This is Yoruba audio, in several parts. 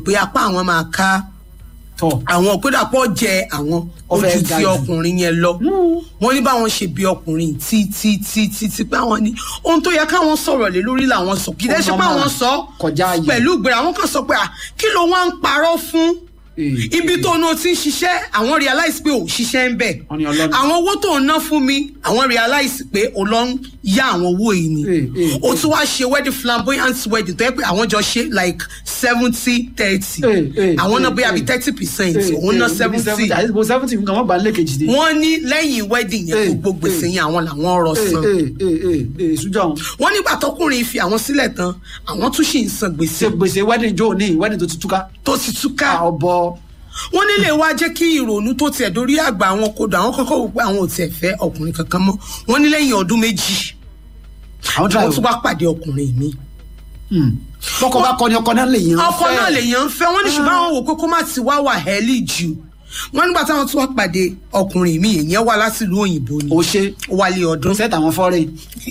pé apá àwọn máa ká tọ̀ àwọn òpédàpọ̀ jẹ àwọn Ó fẹ́ ojú ga tí jù. ọkùnrin yẹn lọ wọ́n ní báwọn ṣe bí ọkùnrin tí tí tí tí tí pé àwọn ní ohun tó yẹ káwọn sọ̀rọ̀ lé lórí làwọn sọ kì í dẹ́ ṣe pé àwọn sọ Kọjá ààyè. pẹ̀lú ìgbéra àwọn kan sọ pé à kí ló wá ń parọ́ fún Eh, ibi eh. tó náà ti ń ṣiṣẹ́ àwọn realize pé ò ṣiṣẹ́ ń bẹ̀ Wọ́n ní Ọlọ́run. àwọn owó tó ń ná fún mi àwọn realize pé ò lọ ń yá àwọn owó yìí ni Eh, eh, o tún wá ṣe wedding flamboyant wedding tó yẹ pé àwọn jọ ṣe like seventy thirty Eh, eh, àwọn náà eh, bóyá bíi eh. thirty percent Eh, òun ná eh, seventy àti mo seventy nǹkan wọ́n gbà ń lé kejì dé. wọ́n ní lẹ́yìn wedding yẹn Eh, gbogbo gbèsè eh. yẹn àwọn làwọn rọ ee san ee ee ee sójà wọn. wọ́n nígbà tọkùnrin fi àwọn sílẹ̀ tán àwọn tún sì ń san gbèsè ṣe gbèsè wedding jó ní wedding tó ti túká. tó ti túká ọbọ wọ́n nílé wa jẹ́ kí ìrònú tó tiẹ̀ dórí àgbà àwọn kodò àwọn kọ́kọ́ wò pé àwọn ò tiẹ̀ fẹ́ ọkùnrin kankan mọ́ wọ́n ní lẹ́yìn ọdún méjì àwọn tí wọ́n tún wá pàdé ọkùnrin mi bọkọ bá kọ ni ọkọ náà lè yan. ọkọ náà lèèyàn ń fẹ́ wọ́n ní ṣùgbọ́n àwọn wò pé kó má ti wá wà hẹ́lì jù wọ́n nígbà táwọn tún wá pàdé ọkùnrin mi èèyàn wá láti ìlú òyìnbó ni o ṣe ó wálé ọdún sẹta àwọn fọrin.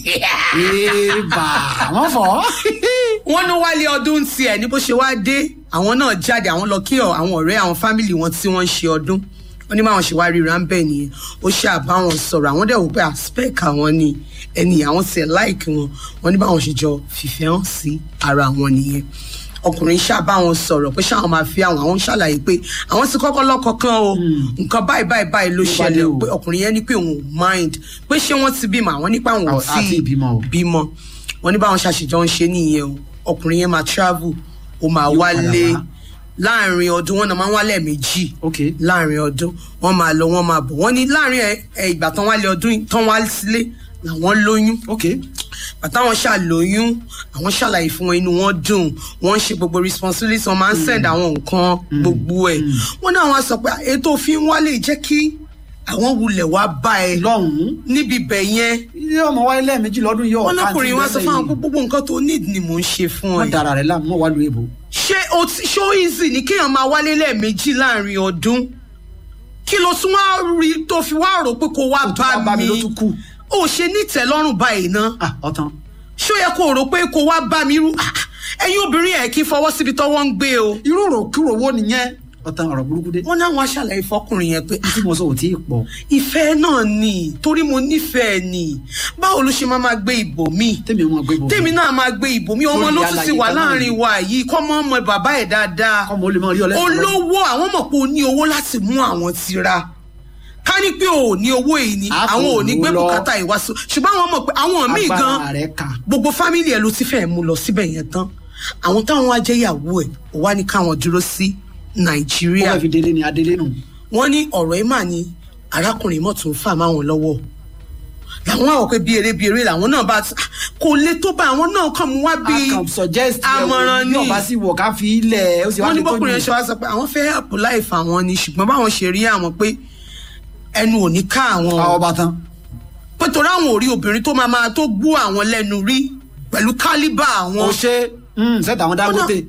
ee bà wọn fọ. wọ́n ní wálé ọdún tiẹ̀ ní bó ṣe wá dé àwọn náà jáde àwọn lọ kí ọ- àwọn ọ̀rẹ́ àwọn fámìlì wọn tí wọ́n ń ṣe ọdún wọ́n ní báwọn ṣe wá ríra ń bẹ̀ nìyẹn ó ṣe àbáwọn sọ̀rọ̀ àwọn dẹ̀ wò pé aspect àwọn ni ẹni àwọn tiẹ̀ láìkí wọn wọ́n ní báwọn ṣe jọ fìfẹ́ hàn sí ara wọn nìyẹn ọkùnrin ṣàbáwọn sọ̀rọ̀ pé ṣáwọn máa fi àwọn àwọn ń ṣàlàyé pé àwọn ti kọ́kọ́ lọ́kọ kan o nǹkan báyìí báyìí báyìí ló Ló bá dé ṣẹlẹ̀ o. pé ọkùnrin yẹn ní pé òun ò mind pé ṣé wọ́n ti bímọ àwọn nípa àwọn ò Àwọn- àti tí ìbímọ o. bímọ wọn ní báwọn ṣàṣejọ ń ṣe nìyẹn o ọkùnrin yẹn máa travel ó máa Yóò padà wálé wá. láàrin ọdún wọn náà máa ń wálé méjì ok láàrin ọdún wọn máa lọ wọn máa bọ̀ wọn ní láàrin ẹ- ẹ ìgbà tán wálé ọdún yìí- tán wá sílé làwọn lóyún ok bàtàwọn ṣàlóyún àwọn ṣàlàyé fún wọn inú wọn dùn wọn ń ṣe gbogbo responsibility wọn máa ń send àwọn nǹkan gbogbo ẹ wọn náà wọn sọ pé ètò òfin wálé jẹ́ kí àwọn wulẹ̀ wá bá ẹ lọ́hùn-ún níbi bẹ̀ yẹn ilé ọmọ wáyé lẹ́ẹ̀mejì lọ́dún yìí wọn lọkùnrin wa sọ fún àwọn pé gbogbo nǹkan tó need ni mò ń ṣe fún wọn ẹ dara rẹ láàmú wọn wá lu èbò. ṣé o ti ṣó easy ni kéèyàn máa wálé lẹ́ẹ̀mejì láàrin ọdún kí ló tún wá rí tó fi wá rò pé kó wá Kó tún wá bá bá mi mi ló tún kù. ó ṣe nítẹ̀lọ́rùn báyìí ná ah ọtán. ṣó yẹ kó rò pé kó wá bá mi rú Ah, ẹ̀yin obìnrin ẹ̀ kí n fọwọ́ síbi tọ́wọ́ ń gbé o irú òròkúrò wo nìyẹn ọtán ọ̀rọ̀ burúkú dé. wọn náà wọn aṣàlàyé fọkùnrin yẹn pé bí tí mo sọ ò tí ì pọ̀. ìfẹ́ náà ni torí mo nífẹ̀ẹ́ ni báwo ló ṣe máa máa gbé ìbò mi tèmi ọmọ gbé bò. tèmi náà máa gbé ìbò mi ọmọ Lórí ló tún ti àlàyé wà kan náà láàrin ni. wa yìí kọ́ mọ́ ọmọ bàbá ẹ̀ dáadáa kọ́mọ ó lè máa rí ọlẹ́sìn. olówó àwọn mọ̀ pé o ní owó láti mú àwọn ti ra ká ní pé o ò ní owó yìí ni A kò àwọn ò ní gbé lọ. bùkátà ìwá sí ṣùgbọ́n àwọn mọ̀ pé àwọn míì gan agbára rẹ̀ kà. gbogbo fámìlì ẹ̀ ló ti fẹ́ mú lọ síbẹ̀ yẹn tán àwọn táwọn wá jẹ́ ìyàwó ẹ̀ ò wá ní káwọn dúró sí ó nàìjíríà fẹ́ fi délé ni adélé nù. wọ́n ní ọ̀rọ̀ ẹ̀ mà ní arákùnrin mọ̀ tó ń fà máwọn lọ́wọ́ làwọn àwọn pé bí eré bí eré làwọn náà bá ti- kò lè tó bá àwọn náà kàn mú wá bí a kàn suggest ẹ̀ àmọ̀ràn bí ni ọba sì wọ̀ ká fi ilẹ̀ ó sì wá wọ́n ní fi tó bọ́kùnrin yìí. yẹn ṣe wá sọ pé àwọn fẹ́ help life àwọn ni ṣùgbọ́n báwọn ṣe rí àwọn pé ẹnu ò ní ká àwọn àwọn o. ọba tán. pé torí àwọn ò rí obìnrin tó máa máa tó gbó àwọn lẹ́nu rí pẹ̀lú kálíbà àwọn. ó ṣe sẹ́tà àwọn Dangote.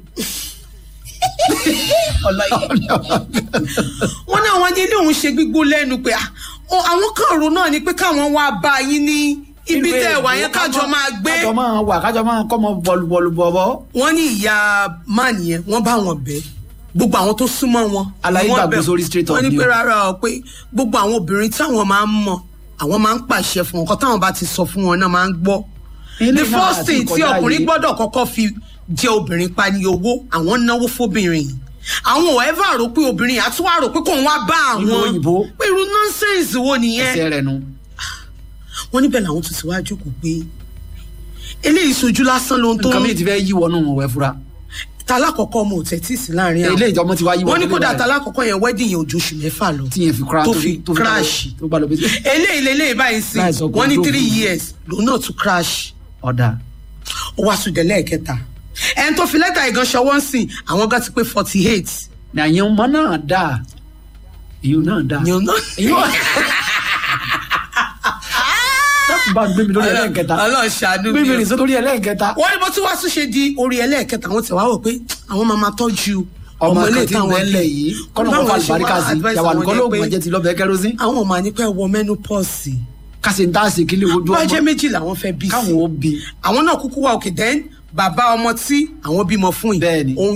wọ́n ní àwọn ajé òun ṣe gbígbó lẹ́nu pé ah, ọ- àwọn kan rò náà ni pé káwọn wá bá yín ní ibi tẹ́ ẹ̀ wá yẹn kájọ máa gbé. kájọ máa wà kájọ máa kọ́ mọ bọ̀lùbọ̀lù bọ̀bọ̀. wọ́n ní ìyá man yẹn wọ́n bá wọn bẹ̀ gbogbo àwọn tó súnmọ́ wọn. Àlàyé ni wọ́n gbàgbé bẹ̀. sórí straight up wọ́n ní ni pé o. rárá o pé gbogbo àwọn obìnrin táwọn máa ń mọ̀ àwọn máa ń pàṣẹ fún wọn kọ́ táwọn bá ti sọ fún wọn náà máa ń gbọ́. Ilé the náà first àti thing tí ìkọjá ọkùnrin yìí. gbọ́dọ̀ kọ́kọ́ fi jẹ obìnrin pa ni owó àwọn náwó fóbìnrin yìí àwọn ò ẹ́fà rò pé obìnrin yìí àtúwà rò pé kóun wá bá Ìlú àwọn òyìnbó. pé irú nonsense wo nìyẹn ẹsẹ̀ rẹ̀ nu. wọ́n níbẹ̀ làwọn tún ti wá jókòó pé eléyìí sojú lásán ló ń tó nǹkan mi ti fẹ́ yí wọnú òwe fura. talákọ̀ọ́kọ́ ọmọ ò tẹ́tí sí láàrin àwọn ilé ìjọba ti wá yí wọ́n ní wọnú kódà báyìí. talákọ̀ọ́kọ́ yẹn wedding yẹn ojú oṣù mẹ́fà lọ tí yẹn fi kura tó tó fi tó crash tó gbà lọ bí. eléyìí lélẹ́yìí báyìí sí Láì sọ pé wọ́n ní ó three dógùn. years lòun náà tún crash ọ̀dà ó wá sùn délẹ̀ kẹta ẹni tó fi lẹ́tà ìgan ṣọwọ́ ń sìn àwọn gan ti pé forty eight nàyẹn ọmọ náà dà èyí náà dà. ni òun náà. èyí wà. dákun bá gbé mi lórí ẹlẹ́ẹ̀kẹta Ọlọ́run ṣàánú gbé mi mi o. rìn sí lórí ẹlẹ́ẹ̀kẹta. wọ́n ní bó tún wá tún ṣe di orí ẹlẹ́ẹ̀kẹta àwọn tẹ̀ wá wò pé àwọn máa máa tọ́jú ọmọ ilé kan tí ń bẹ́ẹ̀lẹ̀ yìí kọ́nà Báwo kọ́ ṣe wá àlùbáríkà sí advice yàwá àwọn nìkan yẹn lóògùn pé ọ̀jẹ̀ ti lọ́bẹ̀ẹ́ kẹrosin. àwọn ọmọ ànípẹ́ wọ menopause kásì ń dá sí kílé ojú bá jẹ́ ọmọ méjì làwọn fẹ́ bí sí káwọn ó bi àwọn náà kúkú wá òkè then bàbá ọmọ tí àwọn bímọ fún yìí Bẹ́ẹ̀ni. òun